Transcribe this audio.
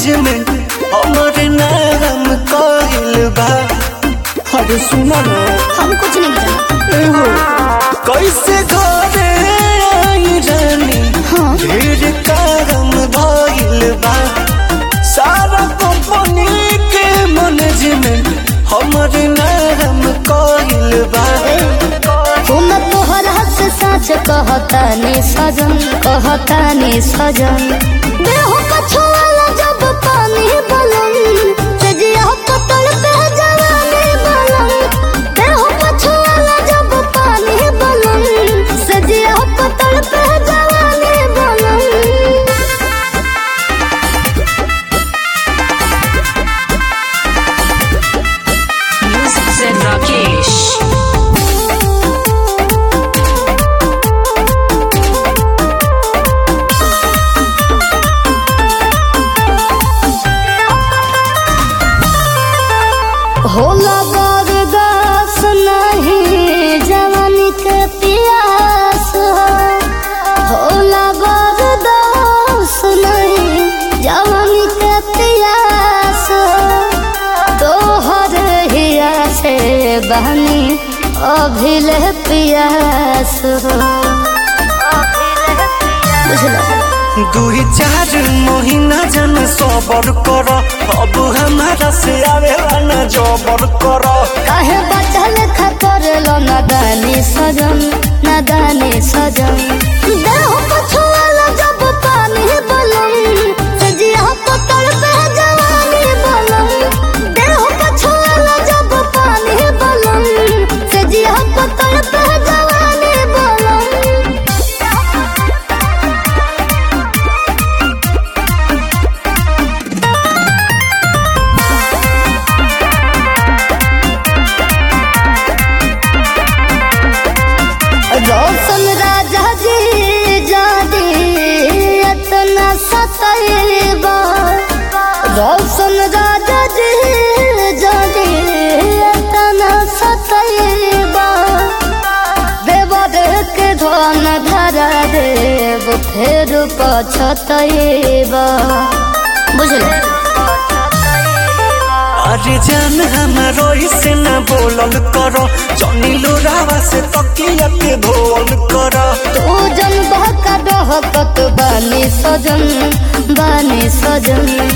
Management हमरे नाम कइल बा अरे सुना ना हम कुछ नहीं जाना एहो कैसे घरे आई रानी हाँ ढेर कारण भइल बा सारा कंपनी के मैनेजमेंट हमरे नाम कइल बा तुम तोहरा से सच कहता ने सजन कहता ने सजन देह पछुआला जब पानी बलन सजिया पतल पे जवानी बलन देह पछुआला जब पानी बलन सजिया पतल पे जवानी बलन Music said Rakesh. होला बरदास नहीं जवानी के पियास होला बरदास नहीं जवानी के पियास तोहर हिया से बहनी अभिले पियास बुझलो दुई चार महीना जन सबर कर अब हमारा से आवेला न जबर कर काहे बचल खतर लो नदानी सजन नदानी सजन देह पछुआला जब पानी बलम सजिया पतल पे जवानी बलम देह पछुआला जब पानी बलम सजिया पतल पे जवानी बलम रोशन राजा जी जादी इतना सतैबा रोशन राजा जी जादी इतना सतैबा देव देख के धन धरा देव फेर पछतैबा बुझलो अरे जान हमारो से न बोलल कर जनी लोरावा से तकिया के धोल कर तू जन बहका डहकत बानी सजन बानी सजन